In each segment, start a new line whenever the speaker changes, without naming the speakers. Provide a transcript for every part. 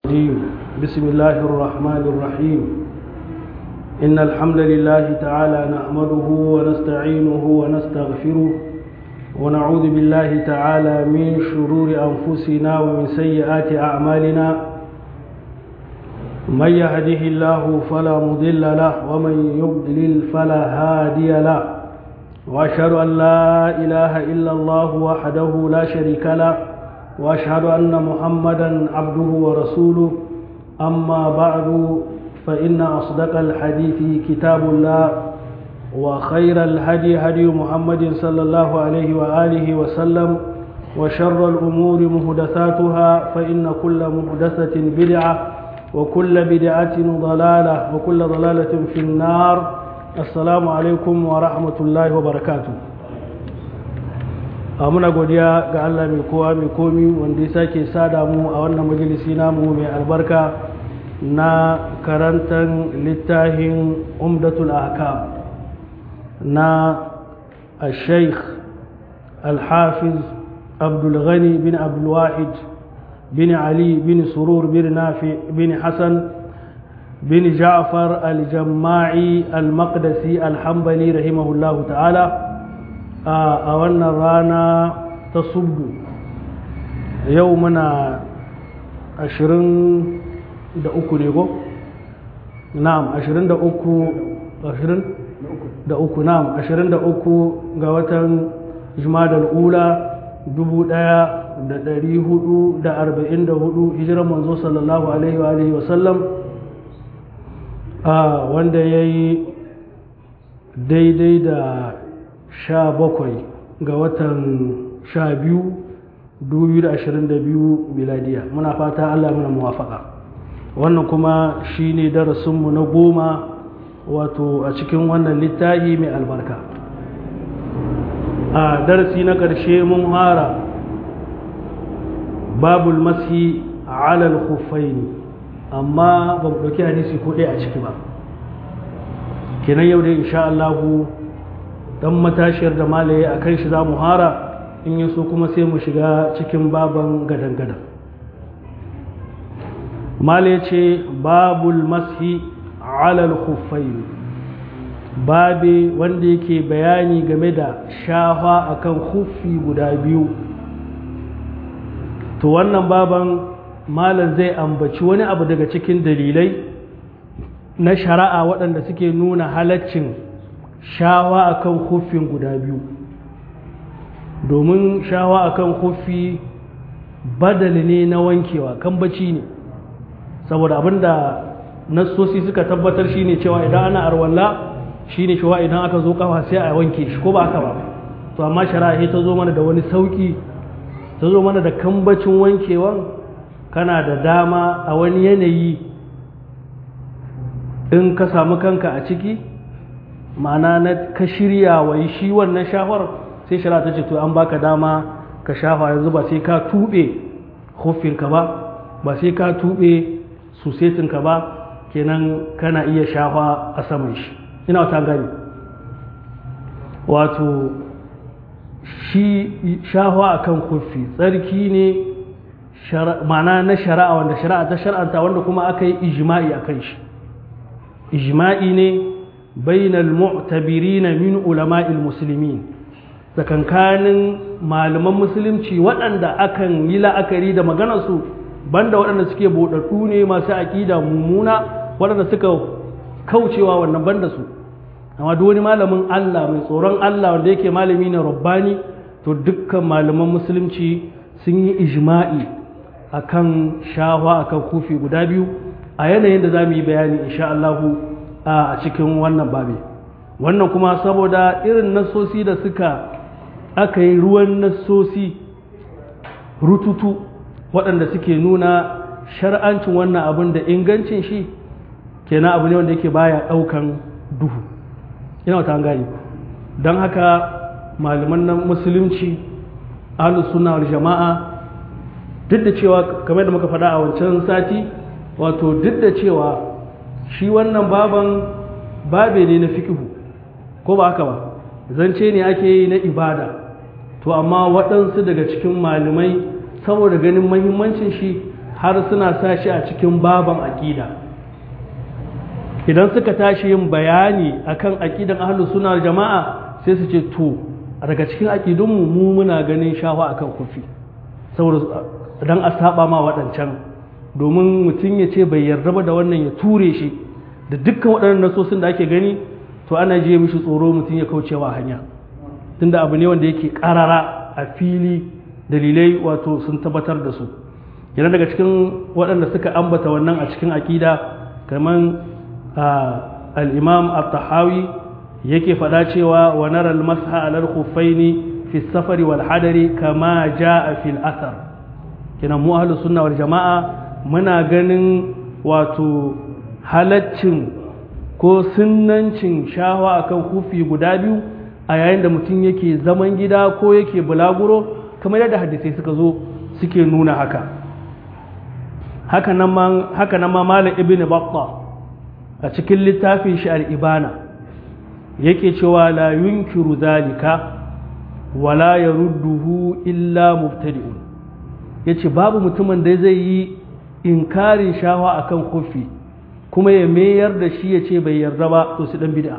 الرجيم بسم الله الرحمن الرحيم إن الحمد لله تعالى نحمده ونستعينه ونستغفره ونعوذ بالله تعالى من شرور أنفسنا ومن سيئات أعمالنا من يهده الله فلا مضل له ومن يضلل فلا هادي له وأشهد أن لا إله إلا الله وحده لا شريك له واشهد ان محمدا عبده ورسوله اما بعد فان اصدق الحديث كتاب الله وخير الهدي هدي محمد صلى الله عليه واله وسلم وشر الامور محدثاتها فان كل محدثه بدعه وكل بدعه ضلاله وكل ضلاله في النار السلام عليكم ورحمه الله وبركاته a muna godiya ga Allah mai kowa mai komi wanda ya sake sada mu a wannan majalisi namu mai albarka na karantar littafin umdatul ahkam na al-sheikh al-hafiz abdulghani bin abdulwahid bin ali bin surur bin nafi bin hassan bin ja'far al-jamma'i al-maqdisi al-hambali rahimahullahu ta'ala a wannan rana ta subdu yau muna ashirin da uku ne ko? na'am ashirin da uku ashirin da uku na'am ashirin da uku ga watan jumadal ula dubu daya da dari hudu da arba'in da hudu hijiran manzo sallallahu alaihi wa alihi wasallam wanda ya yi daidai da sha bakwai ga watan sha biyu dubu da ashirin da biyu miladiya muna fata allah muna muwafaka wannan kuma shine darasinmu na goma wato a cikin wannan littafi mai albarka a darasi na ƙarshe mun fara babul masi alal khuffaini amma ba mu ɗauki hadisi ko ɗaya a ciki ba kenan yau dai insha Allahu dan matashiyar da malaye a kan shi za mu hara in yi so kuma sai mu shiga cikin baban gadan-gadan malaye ce babul mashi alal khuffain babe wanda yake bayani game da shafa akan khuffi guda biyu to wannan baban malam zai ambaci wani abu daga cikin dalilai na shari'a waɗanda suke nuna halaccin shawa akan huffin guda biyu domin shawa akan huffi badali ne na wankewa kan bacci ne saboda abinda nassosi suka tabbatar shine cewa idan ana arwalla shine cewa idan aka zo kafa sai a wanke shi ko ba haka ba to amma shari'a ta zo mana da wani sauki ta zo mana da kambacin wankewan kana da dama a wani yanayi in ka samu kanka a ciki ma'ana na ka shirya wa shi wannan shafar sai shara ta ce to an baka dama ka shafa yanzu ba sai ka tuɓe huffinka ba ba sai ka tuɓe susetinka ba kenan kana iya shafa a saman shi ina wata gani wato shi shafa a kan huffi tsarki ne ma'ana na shari'a wanda shari'a ta shar'anta wanda kuma aka yi ijima'i a kan shi ijima'i ne بين المعتبرين من علماء المسلمين tsakankanin malaman musulunci waɗanda akan yi la'akari da maganarsu banda waɗanda suke buɗaɗɗu ne masu aƙida mummuna waɗanda suka kaucewa wannan banda su amma duk wani malamin Allah mai tsoron Allah wanda yake malami ne rabbani to dukkan malaman musulunci sun yi ijma'i akan shawa akan kufi guda biyu a yanayin da za mu yi bayani insha Allahu a cikin wannan babi wannan kuma saboda irin nassosi da suka aka yi ruwan nassosi rututu waɗanda suke nuna shar'ancin wannan abin da ingancin shi kenan abu ne wanda yake baya ɗaukan duhu ina wata gani don haka malaman nan musulunci ahlus sunna wal jama'a duk da cewa kamar da muka faɗa a wancan sati wato duk da cewa shi wannan baban babe ne na fikihu ko ba haka ba zance ne ake yi na ibada to amma waɗansu daga cikin malamai saboda ganin mahimmancin shi har suna sa shi a cikin baban aƙida idan suka tashi yin bayani akan aƙidan ahlus sunna jama'a sai su ce to daga cikin aƙidunmu mu muna ganin shafa akan kufi saboda dan a saba ma waɗancan domin mutum ya ce bai yarda ba da wannan ya ture shi da dukkan waɗannan nasosin da ake gani to ana je mishi tsoro mutum ya kaucewa hanya tunda abu ne wanda yake ƙarara a fili dalilai wato sun tabbatar da su yana daga cikin waɗanda suka ambata wannan a cikin aƙida kamar al-imam at-tahawi yake faɗa cewa wa nara al-masha ala al-khuffaini fi safari wal hadari kama jaa fil athar kina mu ahlus sunna wal jama'a muna ganin wato halaccin ko sunnancin shawa akan kufi guda biyu a yayin da mutum yake zaman gida ko yake bulaguro kamar yadda hadisai suka zo suke nuna haka haka nan ma malam ibn batta a cikin littafin shi al-ibana yake cewa la yunkiru zalika wala yarudduhu illa mubtadi'un yace babu mutumin da zai yi inkarin shawa akan kufi kuma ya mayar da shi yace bai yarda ba to su dan bid'a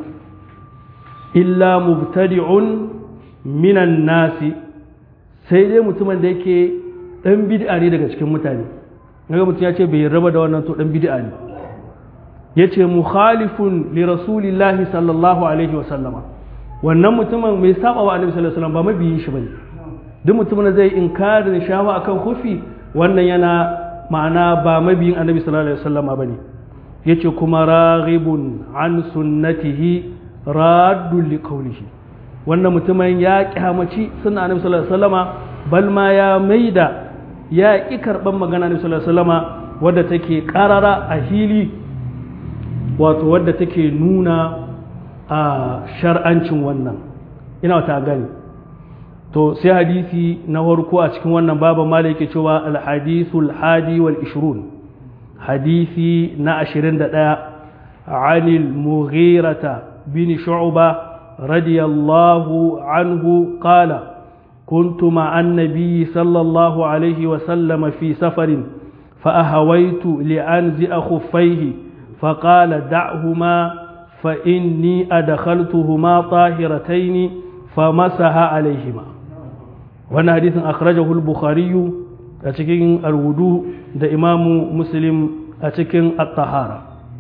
illa mubtadi'un minan nasi sai dai mutumin da yake dan bid'a ne daga cikin mutane kaga mutum ya ce bai raba da wannan to dan bid'a ne yace mukhalifun li rasulillahi sallallahu alaihi wa sallama wannan mutumin mai saba wa annabi sallallahu alaihi wasallam ba mabiyin shi bane duk mutumin da zai inkarin shawa akan kufi wannan yana ma'ana ba mabiyin annabi sallallahu alaihi wasallama bane yace kuma raghibun an sunnatihi raddun li qawlihi wannan mutumin ya kyamaci sunna annabi sallallahu alaihi wasallama bal ma ya maida ya ki karban magana annabi sallallahu alaihi wasallama wadda take karara a hili wato wadda take nuna a shar'ancin wannan ina wata gani to sai hadisi na farko a cikin wannan baban mala yake cewa alhadisul hadi wal ishrun hadisi na 21 عن المغيرة بن شعبة رضي الله عنه قال كنت مع النبي صلى الله عليه وسلم في سفر فأهويت لأنزئ خفيه فقال دعهما فإني أدخلتهما طاهرتين فمسح عليهما وانا حديث أخرجه البخاري أتكين الوضوء ده إمام مسلم أتكين الطهارة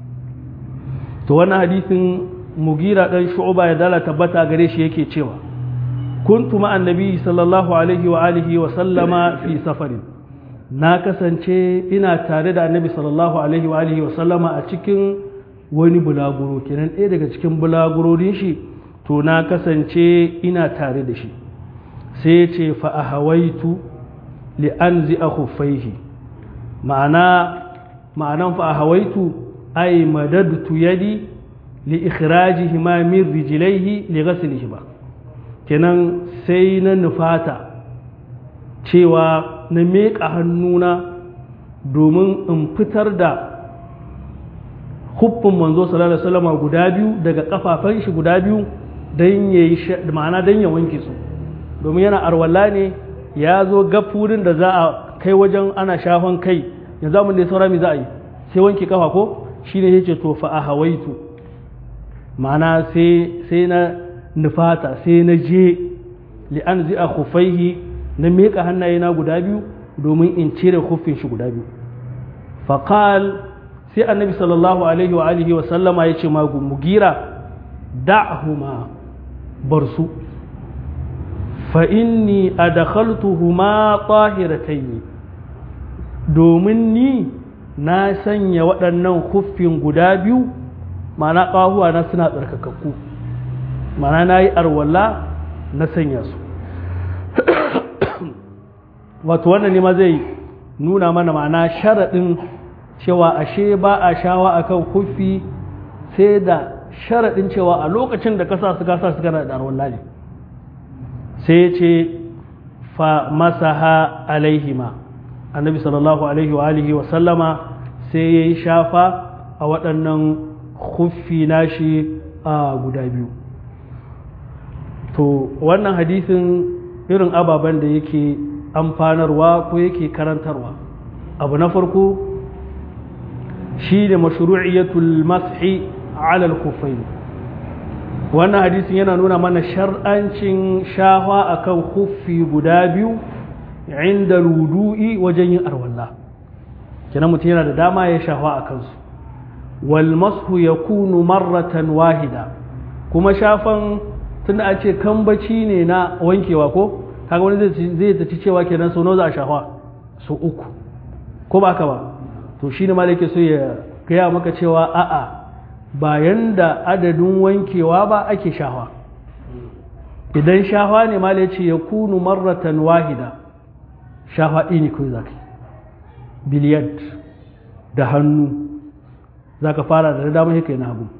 to wannan hadisin mugira dan shu'ba ya dala tabbata gare shi yake cewa kuntu ma annabi sallallahu alaihi wa alihi wa sallama fi safarin na kasance ina tare da annabi sallallahu alaihi wa alihi wa sallama a cikin wani bulaguro kenan ɗaya daga cikin bulagurorin shi to na kasance ina tare da shi sai ya ce fa ahawaitu li anzi akhuffaihi ma'ana ma'anan fa ahawaitu ay madadtu yadi li ikhrajihima min rijlaihi li ghaslihima kenan sai na nufata cewa na meƙa hannuna domin in fitar da huffin manzo sallallahu alaihi wasallam guda biyu daga kafafan shi guda biyu don yayi ma'ana don ya wanke su domin yana arwalla ne ya zo gafurin da za a kai wajen ana shafan kai yanzu mun da saura mi za a yi sai wanke kafa ko shine yace to fa ahawaitu ma'ana sai sai na nufata sai na je li an a khufaihi na miƙa hannayena guda biyu domin in cire huffin shi guda biyu faqal sai annabi sallallahu alaihi wa alihi wa sallama ya ce magu mugira da'huma bar su fa inni adkhaltuhuma tahiratayn domin ni na sanya waɗannan huffin guda biyu ma'ana ƙahuwa na suna tsarkakakku ma'ana na yi arwala na sanya su wato wannan ne ma zai nuna mana ma'ana sharaɗin cewa ashe ba a shawa akan huffi sai da sharaɗin cewa a lokacin da kasa su gasa su gana da arwala ne sai ya ce fa masaha alaihima annabi sallallahu alaihi wa alihi wa sallama sai ya yi shafa a waɗannan huffi nashi a guda biyu to wannan hadisin irin ababen da yake amfanarwa ko yake karantarwa abu na farko shi ne mashru'iyatul mashi ala al-khuffain wannan hadisin yana nuna mana shar'ancin shahwa akan khuffi guda biyu inda rudu'i wajen yin arwalla kenan mutum yana da dama ya shahwa a kansu wal mashu yakunu marratan wahida kuma shafan tunda a ce kambaci ne na wankewa ko kaga wani zai zaci cewa kenan sau nawa za a shahwa sau uku ko ba ka ba to shi ne malake so ya gaya maka cewa a'a bayan da adadin wankewa ba ake shahwa idan shahwa ne malai ce ya kunu marratan wahida shahwa ɗini kawai za ka biliyad da hannu za ka fara da damar haka na hagu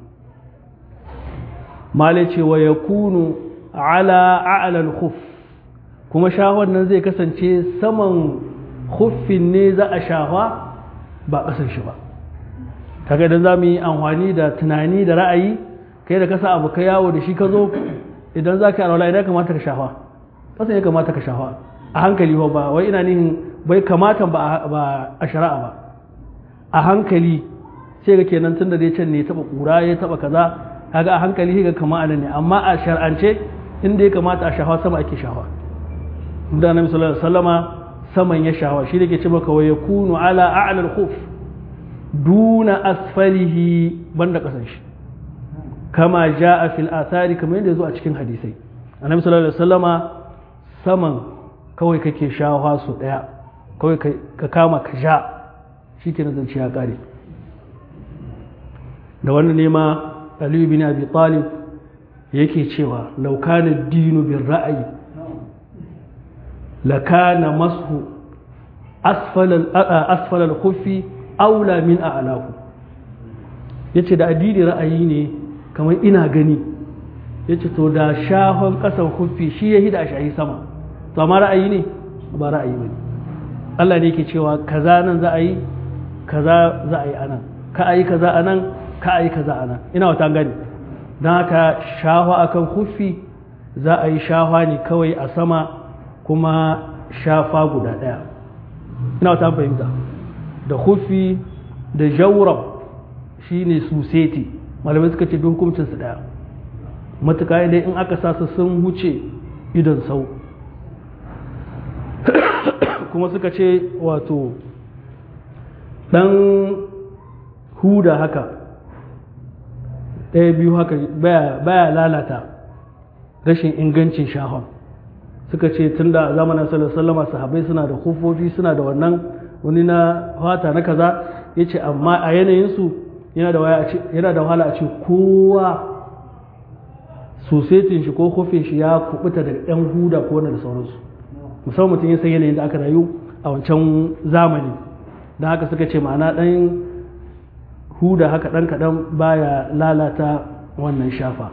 malai ce wa ya kunu ala a'lal khuf kuma shahwan nan zai kasance saman khuffin ne za a shahwa ba ƙasar shi ba kaga idan za mu yi amfani da tunani da ra'ayi kai da kasa abu ka yawo da shi ka zo idan za ka yi alwala idan kamata ka shahwa ƙasan ya kamata ka shahwa a hankali ba wai ina nihin bai kamata ba a shari'a ba a hankali sai ga kenan tun da dai can ne ya taɓa ƙura ya taɓa kaza kaga a hankali ga kama anan ne amma a shar'ance inda ya kamata a shahwa sama ake shahwa da annabi sallallahu alaihi wasallama saman ya shahwa shi da ke ce maka wa yakunu ala a'la al-khuf duna asfalihi banda kasan shi kama jaa fil athari kamar yadda zo a cikin hadisai annabi sallallahu alaihi wasallama saman kawai kake shahwa su daya kawai ka kama ka sha shikenan zance ya kare da wannan ne ma aliyu bin abi talib yake cewa laukanin dinu bin ra'ayi lakana masu asfalal kufi aula min a'lahu yace da addini ra'ayi ne kamar ina gani yace to da shahon kasan kufi shi ya hida shahi sama to amma ra'ayi ne ba ra'ayi bane Allah ne yake cewa kaza nan za a yi kaza za a yi anan ka a yi kaza anan ka a yi kaza anan ina wata gani don haka shahwa akan kufi za a yi shahwa ne kawai a sama kuma shafa guda ɗaya ina wata fahimta da kufi da jawrab shi ne suseti malamai suka ce hukuncinsu ɗaya matuka dai in aka sa su sun wuce idon sau kuma suka ce wato ɗan huda haka ɗaya biyu haka baya lalata rashin ingancin shahon suka ce tun da zamanin sallama sahabai suna da kufofi suna da wannan wani na fata na kaza ya ce amma a yanayinsu yana da wahala a ce kowa sosetin shi ko kofin shi ya kubuta daga yan huda ko wani da sauransu musamman mutum ya san yanayin da aka rayu a wancan zamani don haka suka ce ma'ana ɗan huda haka ɗan kaɗan baya lalata wannan shafa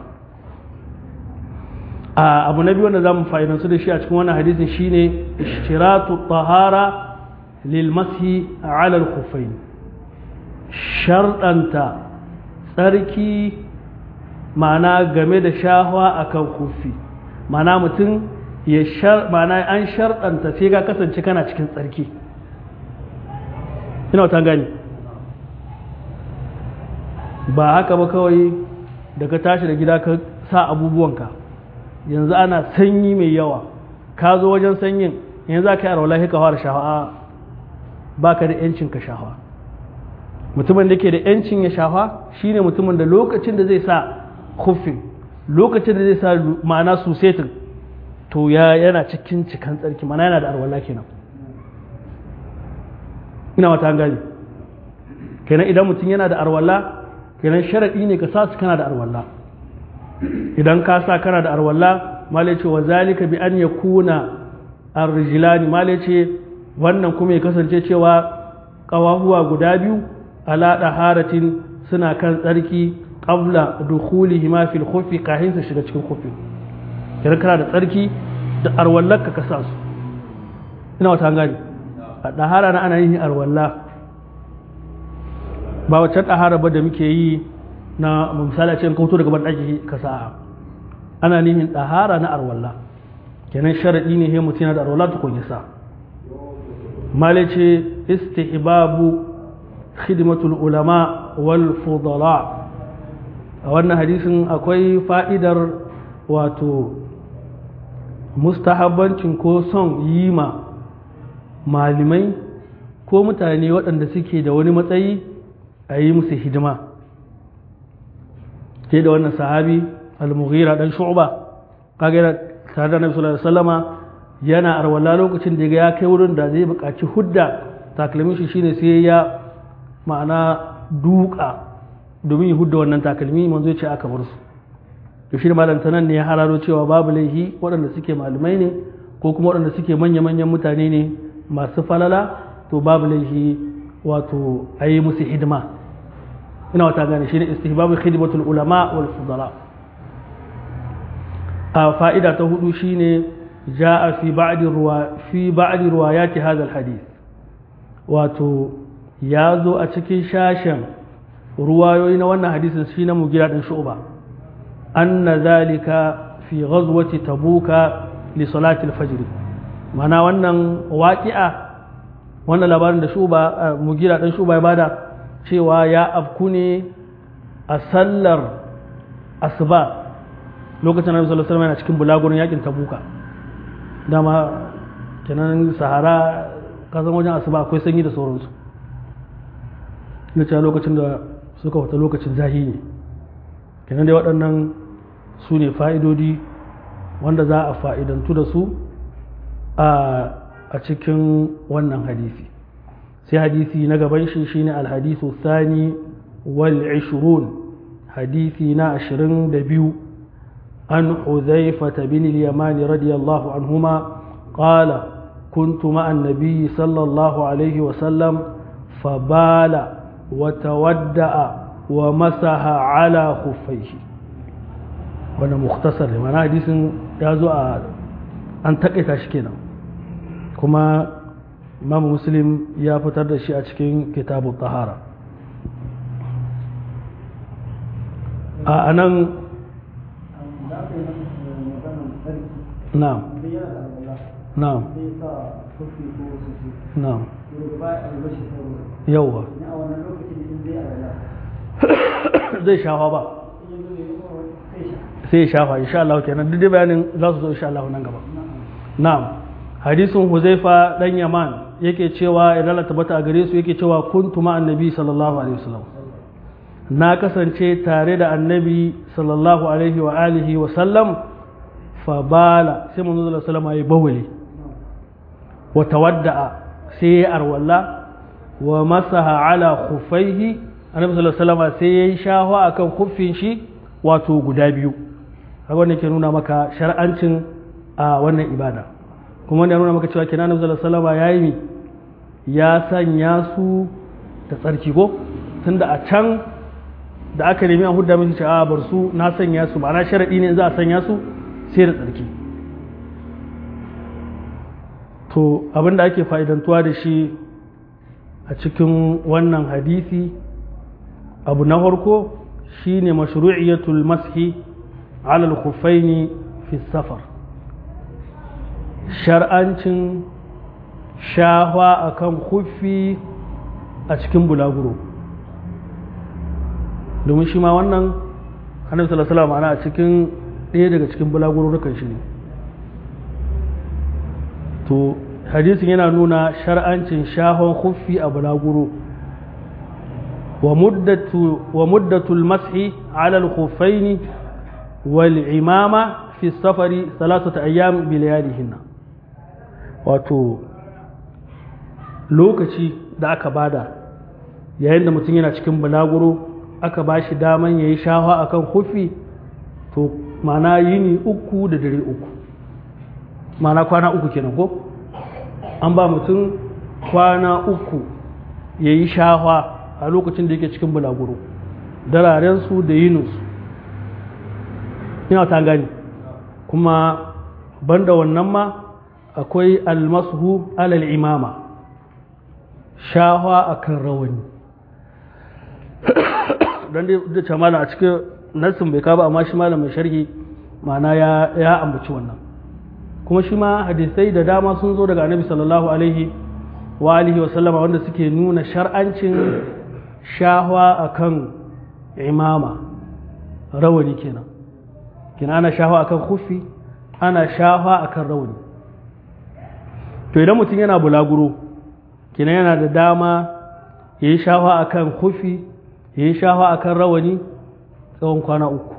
a abu na biyu wanda za mu fa'idansu da shi a cikin wannan hadisin shine ishtiratu tahara lil mashi ala al khuffain sharɗanta tsarki ma'ana game da shahwa akan kufi ma'ana mutum ya shar ma'ana an sharɗanta sai ga kasance kana cikin tsarki ina wata gani ba haka ba kawai da ka tashi da gida ka sa abubuwanka yanzu ana sanyi mai yawa ka zo wajen sanyin yanzu za ka yi arwala ka fara shafa ba ka da yancin ka shafa mutumin da ke da yancin ya shafa shine mutumin da lokacin da zai sa kufin lokacin da zai sa ma'ana susetin to ya yana cikin cikan tsarki mana yana da arwala kenan ina wata gani kenan idan mutum yana da arwala kenan sharaɗi ne ka sa su kana da arwalla idan ka sa kana da arwalla malai ce wa zalika bi an yakuna arrijlani malai ce wannan kuma ya kasance cewa ƙawahuwa guda biyu ala daharatin suna kan tsarki qabla dukhulihi ma fil khuffi kahin su shiga cikin khuffi idan kana da tsarki da arwallarka ka sa su ina wata gani a dahara na ana yin arwalla ba wacce ɗahara ba da muke yi na misali a cikin kauto daga ban ɗaki ka sa'a ana nihin ɗahara na arwalla kenan sharaɗi ne he mutum yana da arwalla ta kun sa male ce istihbabu khidmatul ulama wal fudala a wannan hadisin akwai fa'idar wato mustahabbancin ko son yi ma malimai ko mutane waɗanda suke da wani matsayi a yi musu hidima ke da wannan sahabi al-mughira dan shu'ba kaga tare da nabi sallallahu alaihi wasallama yana arwala lokacin da ya kai wurin da zai buƙaci hudda takalmin shi shine sai ya ma'ana duka domin ya hudda wannan takalmi manzo ya ce aka bar su to shi malam tanan ne ya hararo cewa babu laihi waɗanda suke malamai ne ko kuma waɗanda suke manya-manyan mutane ne masu falala to babu laihi wato a yi musu hidima ina wata gane shi ne istihbabu khidmatul ulama wal fudala a fa'ida ta hudu shine ja'a fi ba'di ruwa fi ba'di riwayati hadha hadith wato ya zo a cikin shashen ruwayoyi na wannan hadisin shi na mugira din shu'ba anna zalika fi ghazwati tabuka li salati al-fajr mana wannan waqi'a wannan labarin da shuba mugira dan shuba ya bada cewa ya afku ne a sallar asuba lokacin Annabi sallallahu alaihi wasallam yana cikin bulagurin yakin tabuka dama kenan sahara kasan wajen asuba akwai sanyi da sauransu ya lokacin da suka wata lokacin zahi ne kenan dai waɗannan su ne fa'idodi wanda za a fa'idantu da su a cikin wannan hadisi sai hadisi na gaban shi shine alhadisu sani wal ishirun hadisi na ashirin da biyu an huzaifata bin yamani radiyallahu anhuma qala كنت مع النبي صلى الله عليه وسلم فبال وتودأ ومسح على خفيه wannan muktasar ne mana hadisin ya zo a an takaita shi kenan kuma imam muslim ya fitar da shi a cikin kitabu tahara a anan na'am na'am na'am yauwa zai shafa ba sai ya shafa insha Allah kenan duk bayanin za su zo insha Allah nan gaba na'am hadisin Huzaifa dan Yaman yake cewa idan Allah tabbata a gare su yake cewa kuntu ma annabi sallallahu alaihi wasallam na kasance tare da annabi sallallahu alaihi wa alihi wa sallam fa bala sai manzo sallallahu alaihi wasallam ya bawali wa tawadda'a sai ya arwalla wa masaha ala khufaihi annabi sallallahu alaihi wasallam sai ya yi shahwa akan kuffin shi wato guda biyu haka wannan ke nuna maka shar'ancin a wannan ibada kuma wannan nuna maka cewa kenan annabi sallallahu alaihi wasallam yayi ya sanya su da tsarki ko tunda a can da aka nemi a hudda musu a bar su na sanya su ma'ana sharadi ne za a sanya su sai da tsarki to abin da ake fa'idantuwa da shi a cikin wannan hadisi abu na farko shine mashru'iyatul mashi ala al-khuffaini fi safar shar'ancin shahwa akan khuffi a cikin bulaguro domin shi ma wannan annabi sallallahu alaihi wasallam a cikin ɗaya daga cikin bulaguro rukan shi ne to hadisin yana nuna shar'ancin shahon khuffi a bulaguro ومدة المسح على الخفين والعمامة في السفر ثلاثة أيام بلياليهن wato lokaci da aka bada yayin da mutum yana cikin bulaguro aka ba shi daman ya yi shawa a kan hufi to mana yini uku da dare uku mana kwana uku kenan ko an ba mutum kwana uku ya yi shawa a lokacin da yake cikin bulaguro dararensu da yininsu ina ta gani kuma banda wannan ma akwai almashu alal imama shahwa akan rawani don da ce malam a cikin nassin bai kaba amma shi malam mai sharhi ma'ana ya ambaci wannan kuma shi ma hadisai da dama sun zo daga annabi sallallahu alaihi wa alihi wa sallama wanda suke nuna shar'ancin shahwa akan imama rawani kenan kina ana shahwa akan kufi ana shahwa akan rawani to idan mutum yana bulaguro kina yana da dama ya yi shahwa akan kufi ya yi shahwa akan rawani tsawon kwana uku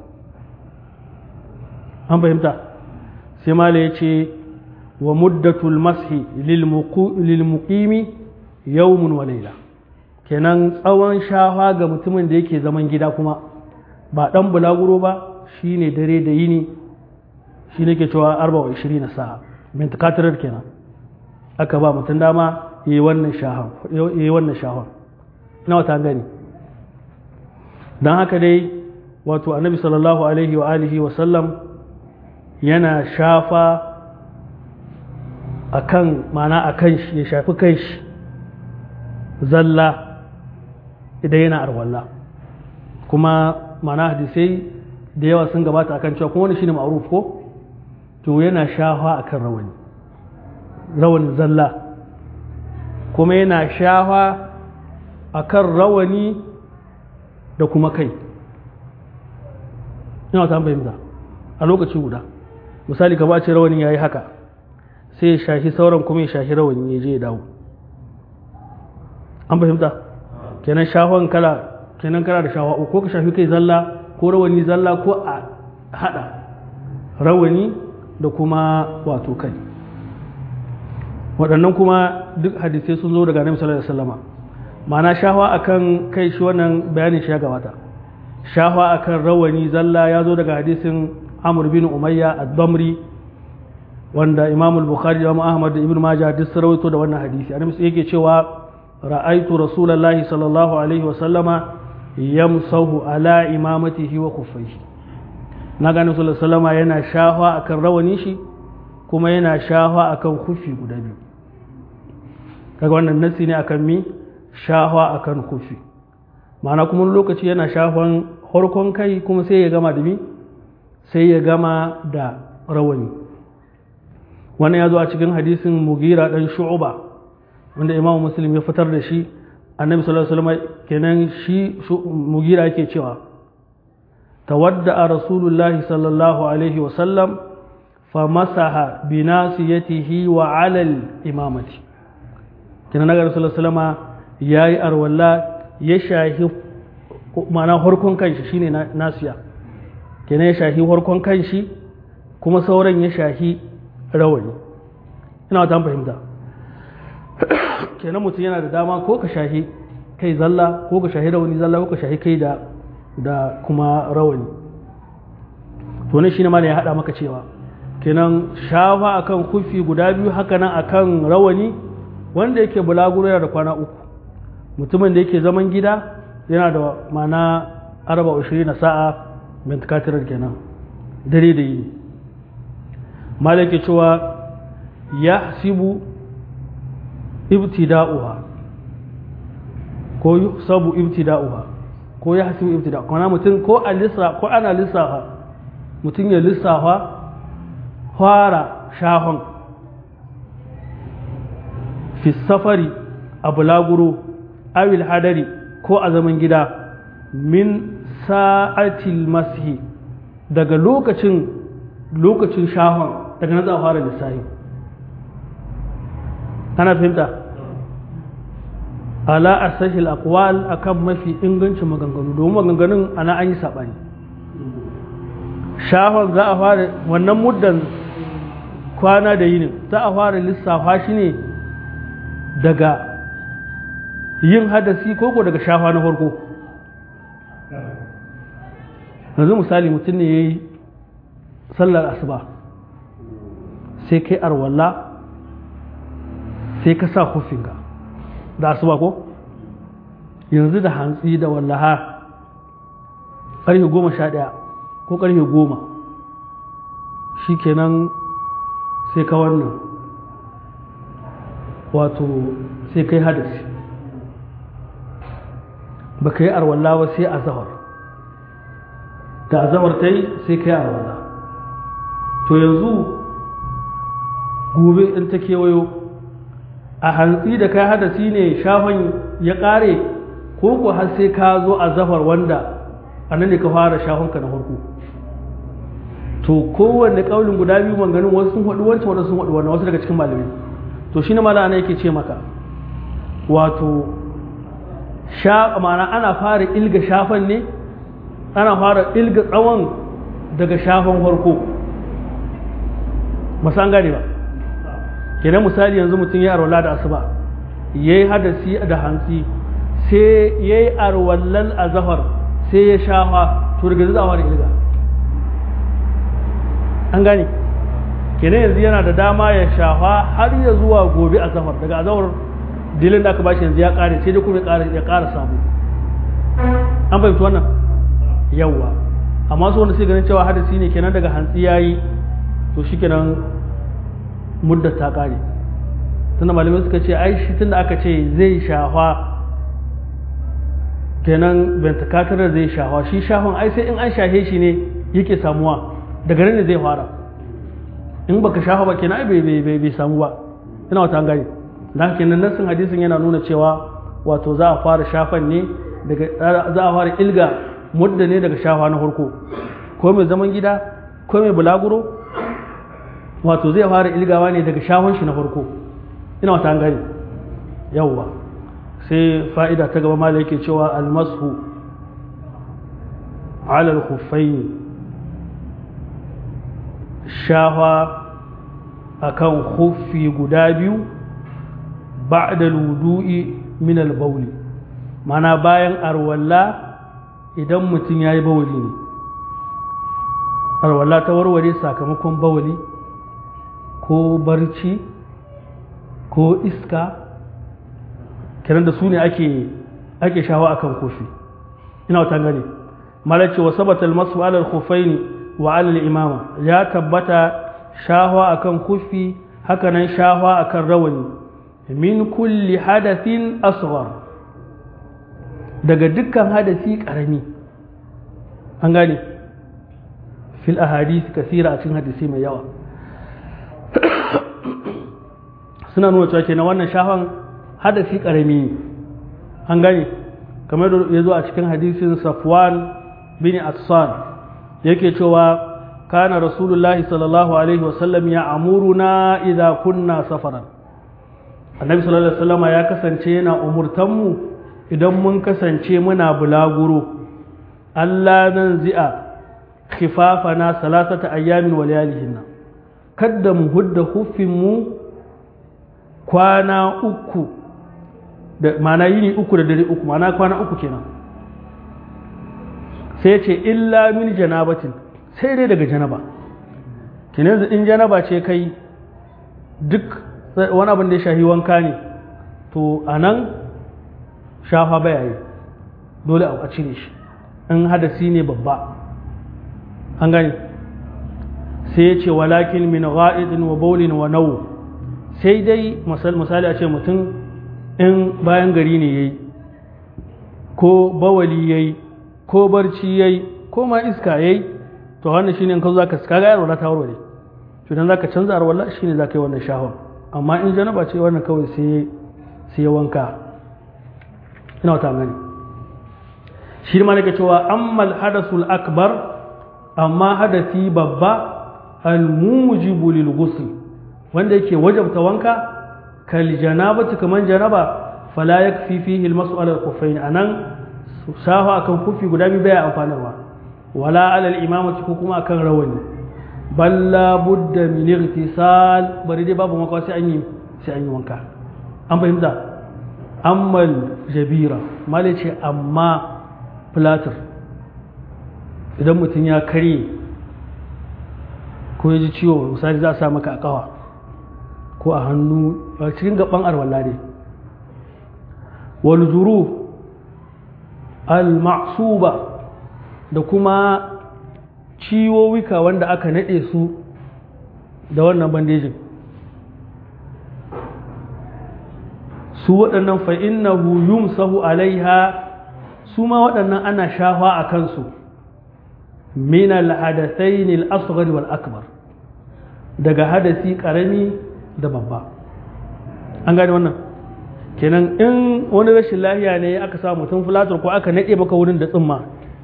an fahimta sai mala ya ce wa muddatul mashi lil muqimi yawmun wa layla kenan tsawon shafa ga mutumin da yake zaman gida kuma ba dan bulaguro ba shine dare da yini shine ke cewa 24 sa'a mintakatirar kenan aka ba mutum dama yi wannan shahan yi wannan shahan ina wata gani dan haka dai wato annabi sallallahu alaihi wa alihi wa sallam yana shafa akan mana akan shi ya shafi kan shi zalla idan yana arwalla kuma mana hadisai da yawa sun gabata akan cewa kuma wani shine ma'ruf ko to yana shafa akan rawani rawani zalla kuma yana shafa akan rawani da kuma kai ina ta fahimta a lokaci guda misali ka ce rawanin ya yi haka sai ya shashi sauran kuma ya shashi rawanin ya je ya dawo an fahimta kenan shahon kala kenan kala da shawa ko ka shafi kai zalla ko rawani zalla ko a hada rawani da kuma wato kai waɗannan kuma duk hadisai sun zo daga annabi sallallahu alaihi wasallama ma'ana shahwa akan kai shi wannan bayanin shi ya gabata shahwa akan rawani zalla ya zo daga hadisin amr bin umayya ad-damri wanda imam al-bukhari da ahmad da ibn majah duk sun rawaito da wannan hadisi annabi yake cewa ra'aitu rasulullahi sallallahu alaihi wa sallama yamsahu ala imamatihi wa kuffaihi na gani sallallahu alaihi wasallama yana shahwa akan rawani shi kuma yana shahwa akan kufi guda biyu kaga wannan nasi ne akan mi shahwa akan kufi ma'ana kuma lokaci yana shafan harkon kai kuma sai ya gama da mi sai ya gama da rawani wannan ya zo a cikin hadisin mugira dan shu'uba wanda imamu muslim ya fitar da shi annabi sallallahu alaihi wasallam kenan shi mugira yake cewa tawadda rasulullahi sallallahu alaihi wasallam famasaha binasiyatihi wa alal imamati kenan naga rasulullahi sallallahu alaihi wasallam yayi arwalla ya shahi ma'ana harkon kanshi shine nasiya kenan ya shahi harkon kanshi kuma sauran ya shahi rawani ina ta fahimta kenan mutum yana da dama ko ka shahi kai zalla ko ka shahi rawani zalla ko ka shahi kai da da kuma rawani to ne shine malam ya hada maka cewa kenan shafa akan kufi guda biyu haka nan akan rawani wanda yake bulaguro yana da kwana uku mutumin da yake zaman gida yana da mana arba ushirin na sa'a mintakatirar kenan dare da yini malaki cewa ya sibu ibtida'uha ko sabu ibtida'uha ko ya hasibu ibtida kuma mutum ko a lissa ko ana lissafa mutum ya lissafa fara shahon fi safari a bulaguro awil hadari ko a zaman gida min sa'atil mashi daga lokacin lokacin shahon daga na za a fara lissafi ana fahimta ala asahil aqwal akan mafi ingancin maganganu domin maganganun ana an yi saɓani shahon za a fara wannan muddan kwana da yinin za a fara lissafa shi ne daga yin hadasi koko daga shafa na farko yanzu misali mutum ne ya yi sallar asuba sai kai arwalla sai ka sa hufinka da asuba ko yanzu da hantsi da wallaha ƙarfe goma sha ɗaya ko ƙarfe goma shi kenan sai ka wannan wato sai kai hadasi ba ka yi arwalla ba sai a zahar da a zahar ta yi sai ka yi arwalla to yanzu gobe in ta kewayo a hantsi da kai hadasi ne shafan ya ƙare ko ko har sai ka zo a zafar wanda a nan ne ka fara shafanka na farko to kowanne kaulin guda biyu manganin wasu sun haɗu wancan wasu sun haɗu wannan wasu daga cikin malamai to shi ne malana yake ce maka wato sha ma'ana ana fara ilga shafan ne ana fara ilga tsawon daga shafan farko masan gane ba kenan misali yanzu mutum ya arwala da asuba ya yi hadasi da hantsi sai ya yi arwallal a zahar sai ya shafa to daga zai fara ilga an gane kenan yanzu yana da dama ya shafa har ya zuwa gobe a zahar daga azahar dilin da aka bashi yanzu ya kare sai dai kuma ya kara samu an fahimci wannan yawwa amma su wanda sai ganin cewa hadasi ne kenan daga hantsi ya yi to shi kenan muddar ta kare tunda malamai suka ce ai shi tunda aka ce zai shafa kenan bentakatar da zai shafa shi shafan ai sai in an shahe shi ne yake samuwa daga nan ne zai fara in baka shafa ba kenan ai bai bai samu ba ina wata an gane dan kenan nassin hadisin yana nuna cewa wato za a fara shafan ne daga za a fara ilga mudda ne daga shafa na farko ko mai zaman gida ko mai bulaguro wato zai fara ilgawa ne daga shafan shi na farko ina wata an gane yawwa sai fa'ida ta gaba mala yake cewa almasu alal khuffaini shafa akan khuffi guda biyu ba'da ludu'i min al-bawli mana bayan arwalla idan mutum yayi bawli ne arwalla ta warware sakamakon bawli ko barci ko iska kiran da su ne ake ake shawa akan kofi ina wata gane malace wa sabata al-masu ala al-khuffaini wa ala al-imama ya tabbata shahwa akan kufi haka nan shahwa akan rawani min kulli hadathin asghar daga dukkan hadasi karami an gane fil ahadith kasira a cikin hadisi mai yawa suna nuna cewa kenan wannan shahwan hadasi karami ne an gane kamar da ya zo a cikin hadisin safwan bin assan yake cewa kana rasulullahi sallallahu alaihi wasallam ya amuruna idza kunna safaran annabi sallallahu alaihi wasallam ya kasance yana umurtanmu idan mun kasance muna bulaguro Allah nan zi'a khifafana salasata ayyamin wa layalihinna kadda mu hudda huffin mu kwana uku da mana yini uku da dare uku mana kwana uku kenan sai ce illa min janabatin sai dai daga janaba kenan in janaba ce kai duk wani abin da ya shahi wanka ne to a nan shafa baya yi dole a cire shi in hadasi ne babba an gani sai ya ce walakin min ga'idin wa baulin wa nau sai dai misali a ce mutum in bayan gari ne ya yi ko bawali ya yi ko barci ya yi ko ma iska ya yi to wannan shine in ka zo za ka kaga yaro ta warware to idan za ka canza arwala shine za ka yi wannan shahon amma in janaba ce wannan kawai sai sai wanka ina wata gani shi ma nake cewa ammal hadasul akbar amma hadasi babba al mujibu lil ghusl wanda yake wajabta wanka kal janabati kaman janaba fala yakfi fihi al mas'al al khuffain anan sahu akan kufi guda biyu baya amfanarwa wala ala al imamati ko kuma akan rawani balla budda min irtisal bari dai babu makawa sai an yi sai an yi wanka an fahimta ammal jabira male ce amma platter idan mutum ya karye ko ya ji ciwo misali za a sa maka a kawa ko a hannu a cikin gaban arwalla ne wal zuru al ma'suba da kuma ciwowika wanda aka naɗe su da wannan bandejin su waɗannan fa'innahu yumsahu alaiha su ma waɗannan ana shafa a kansu min al-hadathain al-asghar wal akbar daga hadasi ƙarami da babba an gane wannan kenan in wani rashin lahiya ne aka sa mutum fulatar ko aka naɗe maka wurin da tsimma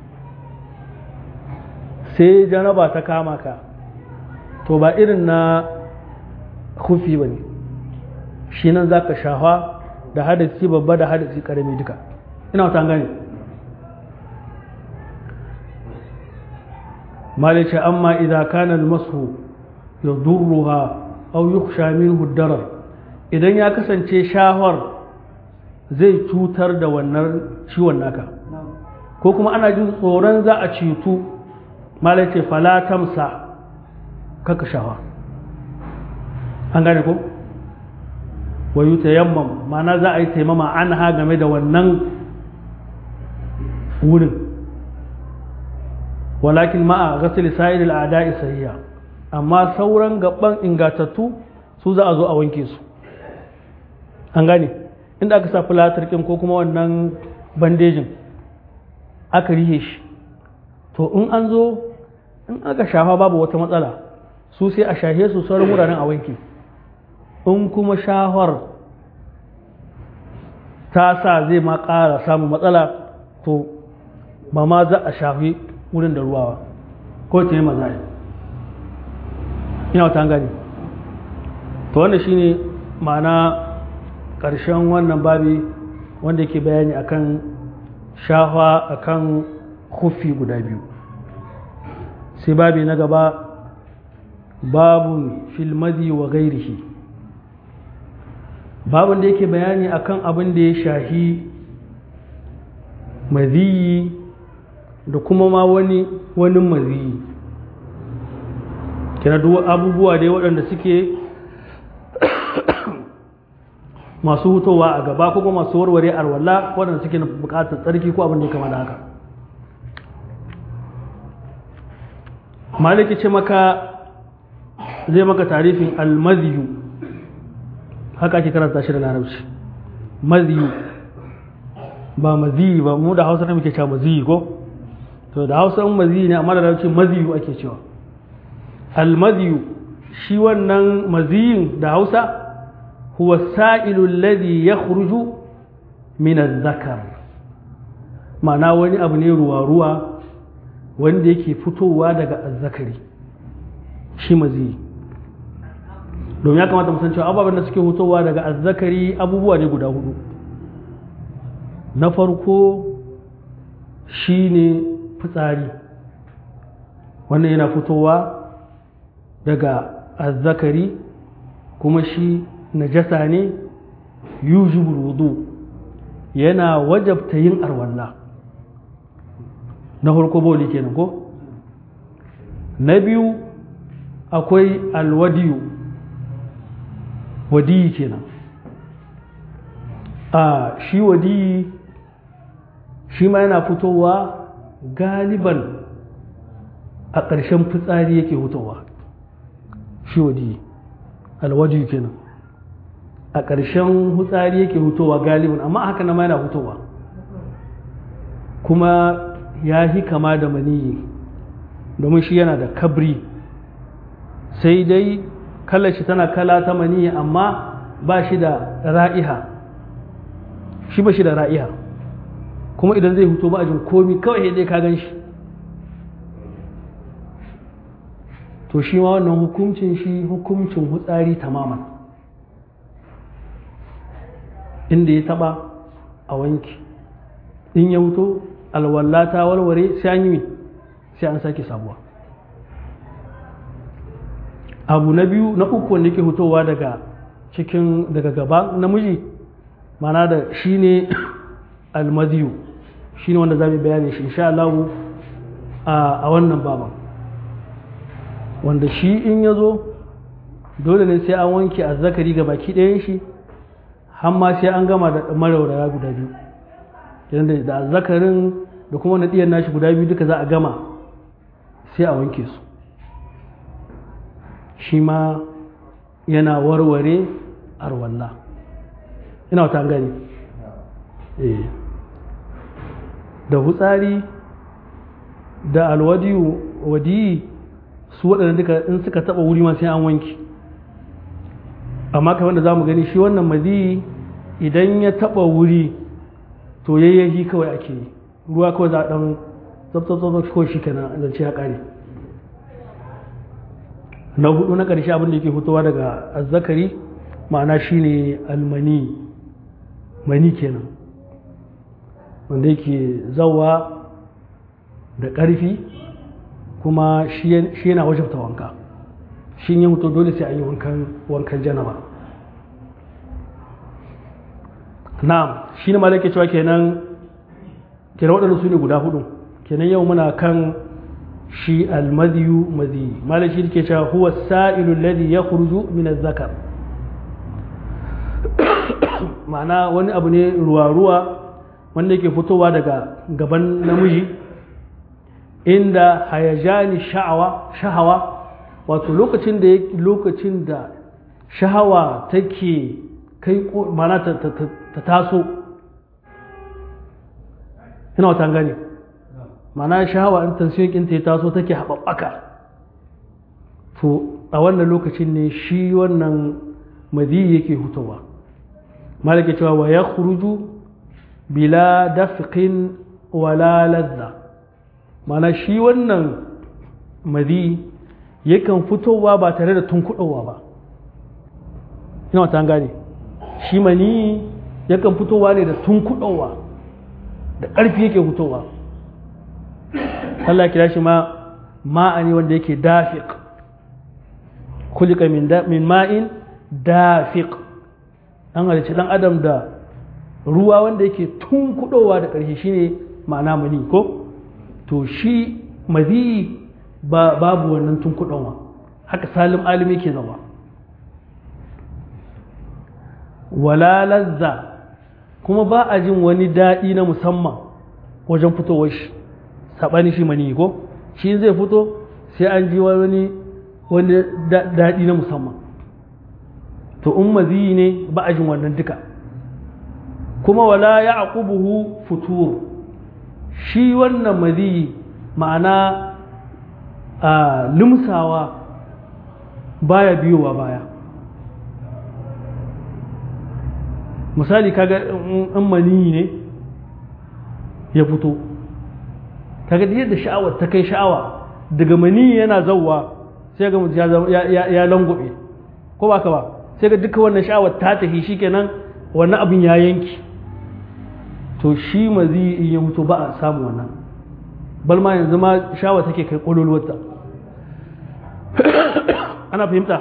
sai janaba ta kama ka to ba irin na kufi ba ne shi nan za ka shafa da hadasi babba da hadasi karami duka ina wata gane malice amma idan kana masu ya durruha au yukhsha minhu darar idan ya kasance shahar zai cutar da wannan ciwon naka ko kuma ana jin tsoron za a cetu malice falatamsa kaka shawa an gane ko wayu tayammam ma'ana za a yi taimama an ha game da wannan wurin walakin ma'a ghasl sa'ir al'ada'i sahiha amma sauran gaban ingatattu su za a zo a wanke su an gane inda aka sa filatar kin ko kuma wannan bandejin aka rihe shi to in an zo in aka shafa babu wata matsala su sai a shahe su sauran wuraren a wanke in kuma shahar ta sa zai ma ƙara samun matsala to ba ma za a shafi wurin da ruwa ko ta yi maza ina wata gani to wanda shine ma'ana ƙarshen wannan babi wanda ke bayani akan shafa akan kufi guda biyu sai babi na gaba babun filmadi wa gairihi babun da yake bayani akan abin da ya shahi maziyi da kuma ma wani wani maziyi kira duk abubuwa dai waɗanda suke masu hutowa a gaba ko kuma masu warware arwalla waɗanda suke buƙatar tsarki ko abin da ya kama da haka maliki ce maka zai maka tarifin almaziyu haka ake karanta shi da larabci maziyu ba maziyi ba mu da hausa ne muke cewa maziyi ko to da hausa in maziyi ne amma da larabci maziyu ake cewa almaziyu shi wannan maziyin da hausa huwa sa'ilu alladhi yakhruju min adh-dhakar ma'ana wani abu ne ruwa ruwa wanda yake fitowa daga azzakari shi maziyi domin ya kamata mu san cewa ababen da suke fitowa daga azzakari abubuwa ne guda hudu na farko shine fitsari wannan yana fitowa daga azzakari kuma shi najasa ne yujibul wudu yana wajabta yin arwalla na farko boli kenan ko na biyu akwai alwadiyu wadiyi kenan a shi wadiyi shi ma yana fitowa galiban a ƙarshen fitsari yake fitowa shi wadiyi alwadiyu kenan a ƙarshen fitsari yake fitowa galiban amma haka na ma yana fitowa kuma ya fi kama da maniyi domin shi yana da kabri sai dai kalar shi tana kala ta maniyi amma ba shi da ra'iha shi ba shi da ra'iha kuma idan zai fito ba a jin komi kawai dai ka gan shi to shi ma wannan hukuncin shi hukuncin hutsari tamaman inda ya taba a wanki in ya wuto alwalla ta walware sai an yi sai an sake sabuwa abu na biyu na uku wanda ke hutowa daga cikin daga gaba namiji mana da shi ne almaziyu shi ne wanda za mu bayani shi insha Allah a wannan baban wanda shi in ya zo dole ne sai an wanke a zakari ga baki ɗayan shi hamma sai an gama da marauraya guda biyu yadda da zakarin da kuma naɗiyar nashi guda biyu duka za a gama sai a wanke su shi ma yana warware arwalla ina wata gani da hutsari da alwadiyu wadiyi su waɗanda duka in suka taɓa wuri ma sai an wanke amma kamar da za mu gani shi wannan mazi idan ya taba wuri to yayyaji kawai ake yi ruwa kawai za a dan tsabtsabtsab ko shi kenan zance ya kare na hudu na ƙarshe abin da yake fitowa daga azzakari ma'ana shine almani mani kenan wanda yake zawa da ƙarfi kuma shi yana wajabta wanka shi yin mutu dole sai an yi wankan janaba na'am shi ne malaka cewa kenan kenan waɗanda su ne guda hudu kenan yau muna kan shi almadiyu madi malaka shi ke cewa huwa sa'ilu alladhi yakhruju min az-zakar ma'ana wani abu ne ruwa-ruwa wanda yake fitowa daga gaban namiji inda hayajani sha'awa shahawa wato lokacin da lokacin da shahawa take kai mana ta, ta, taso ina wata gani mana shahawa in tansiyon ɗinta ya taso take haɓaɓɓaka to a wannan lokacin ne shi wannan madi yake hutowa malaka cewa wa ya bila dafqin wala ladda mana shi wannan madi yakan fitowa ba tare da tunkuɗowa ba ina wata gane shi mani yakan fitowa ne da tunkuɗowa da ƙarfi yake fitowa Allah kira shi ma ma'ani wanda yake dafiq kulika min ma'in dafiq an halicci ɗan adam da ruwa wanda yake tunkuɗowa da ƙarfi shine ma'ana mani ko to shi mazi ba babu wannan tunkuɗowa haka salim alim yake zama wala lazza kuma ba a jin wani daɗi na musamman wajen fitowar shi saɓani shi mani ko shi zai fito sai an ji wani wani daɗi na musamman to in mazi ne ba a jin wannan duka kuma wala ya aqubuhu futur shi wannan mazi ma'ana a limsawa baya biyowa baya misali kaga in mani ne ya fito kaga yadda sha'awar ta kai sha'awa daga mani yana zauwa sai ga mutum ya langwabe ko ba ka ba sai ga duka wannan sha'awar ta tafi shikenan wannan abin ya yanki to shi mazi in ya mutu ba a samu wannan bal ma yanzu ma sha'awar take kai kololuwarta ana fahimta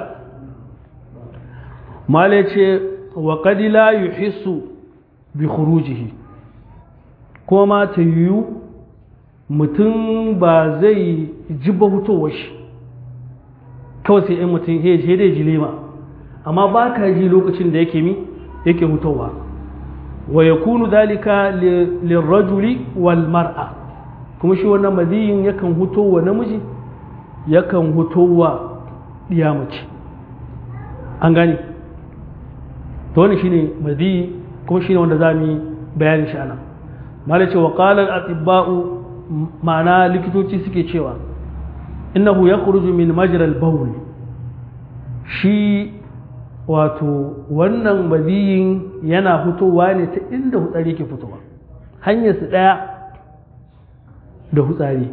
mala ce wa qad la yuhissu bi khurujihi kuma ma ta yiwu mutum ba zai ji ba hutowar shi kawai sai in mutum ya je dai jilema amma ba ka ji lokacin da yake mi yake hutowa wa yakunu dalika lirrajuli wal mar'a kuma shi wannan maziyin yakan hutowa namiji yakan hutowa diya mace an gane to wannan shine maziyi kuma shine wanda za mu yi bayanin shi anan malai ce wa qala al-atibba'u ma'ana likitoci suke cewa innahu yakhruju min majra al-bawl shi wato wannan maziyin yana fitowa ne ta inda hutsari yake fitowa hanyar su daya da hutsari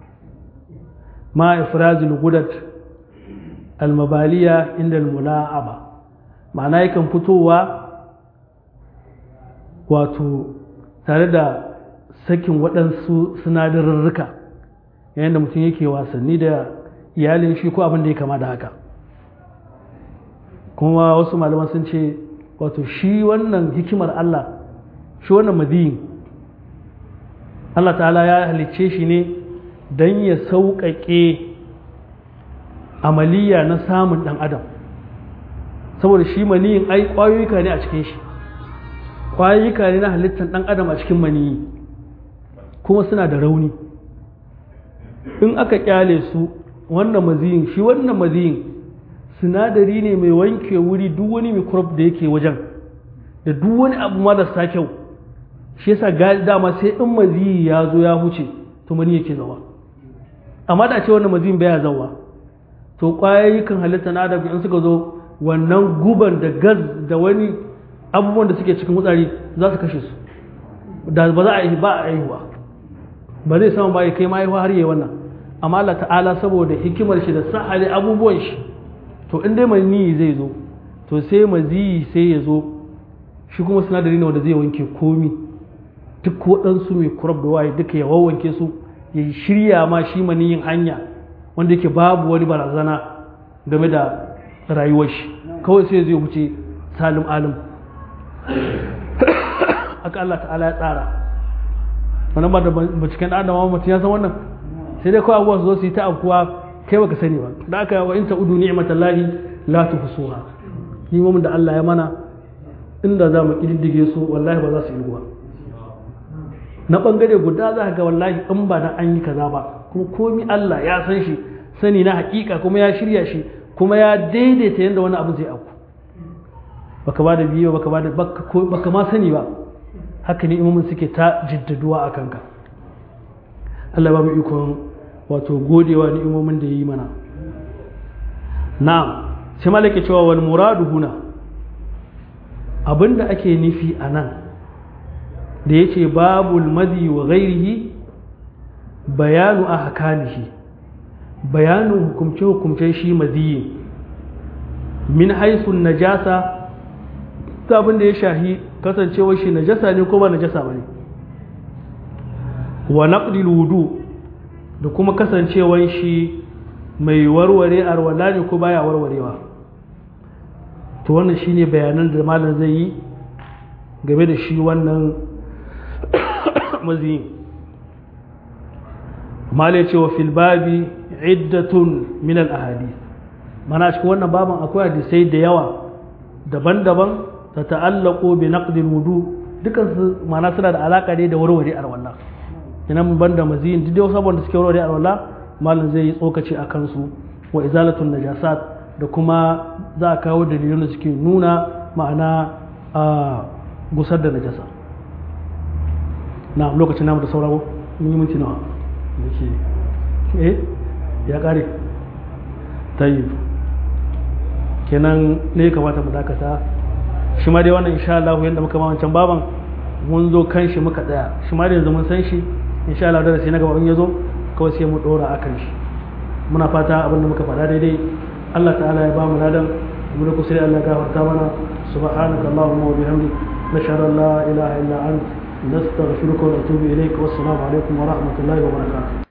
ma ifrazul gudat al-mabaliya inda al-mula'aba ma'ana yakan fitowa wato tare da sakin waɗansu sinadarurruka yayin da mutum yake wasanni da iyalin shi ko abin da ya kama da haka kuma wasu malaman sun ce wato shi wannan hikimar Allah shi wannan madiyin Allah ta'ala ya halicce shi ne don ya sauƙaƙe amaliya na samun ɗan adam saboda shi maniyin ai ƙwayoyika ne a cikin shi ƙwayoyika ne na halittar ɗan adam a cikin maniyi kuma suna da rauni in aka kyale su wannan maziyin shi wannan maziyin sinadari ne mai wanke wuri duk wani microbe da yake wajen da duk wani abu marasa kyau shi yasa dama sai in maziyi ya zo ya huce to mani yake zawa amma da ce wannan maziyin baya zawa to kwayoyikan halitta na adam in suka zo wannan guban da gas da wani abubuwan da suke cikin wutsari za su kashe su da ba za a yi ba a aihuwa ba zai sama ba ya kai mahaifa har yi wannan amma Allah ta'ala saboda hikimar shi da sahali abubuwan shi to in dai maniyi zai zo to sai maziyi sai ya zo shi kuma sinadari ne wanda zai wanke komi duk waɗansu mai kurab da waye duka ya wawwanke su ya shirya ma shi maniyin hanya wanda yake babu wani barazana game da rayuwar shi kawai sai zai wuce salim alim haka Allah ta'ala ya tsara wannan ba da binciken ɗan adama mutum ya san wannan sai dai kawai abubuwa su zo su yi ta afkuwa kai baka sani ba da aka wa in ta udu ni'matallahi la tuhsuha nimomin da Allah ya mana inda za mu kididdige su wallahi ba za su yi ba na bangare guda za ka ga wallahi in ba na an yi kaza ba kuma komi Allah ya san shi sani na hakika kuma ya shirya shi kuma ya daidaita yadda wani abu zai auku baka ba da biyo baka ba da baka ma sani ba haka ne imamin suke ta jiddaduwa a kanka Allah ba mu ikon wato godewa ni'imomin da ya yi mana na'am sai malaka cewa wal muradu huna abinda ake nufi a nan da ya ce babul madi wa ghairihi bayanu a hakanihi bayanin hukumce-hukumcen shi madiyi min haisun najasa ta abin da ya shahi kasancewar shi najasa ne ko ba najasa ba ne wa naqdil wudu da kuma kasancewar shi mai warware arwala ne ko baya warwarewa to wannan shine bayanan da malam zai yi game da shi wannan maziyin malai cewa fil babi iddatun min al ahadith mana cikin wannan baban akwai hadisai da yawa daban-daban ta ta'allaqu bi naqdil wudu dukan su mana suna da alaka ne da warware arwala ina mun banda maziyin duk da sabon da suke warware arwala malam zai yi tsokaci a kansu wa izalatun najasat da kuma za a kawo dalilan da suke nuna ma'ana a gusar da najasa na lokacin namu da sauraro mun yi minti nawa eh ya kare tayyib kenan ne kamata mu dakata shi ma dai wannan insha Allah yanda muka ma wancan baban mun zo kan shi muka tsaya shi ma dai yanzu mun san shi insha Allah darasi na gaba in ya zo kawai sai mu dora akan shi muna fata abin da muka faɗa daidai Allah ta'ala ya ba mu ladan mu da kusuri Allah gafarta mana subhanaka allahumma wa bihamdik nashhadu an la ilaha illa anta nastaghfiruka wa natubu ilayk wassalamu alaikum wa rahmatullahi wa barakatuh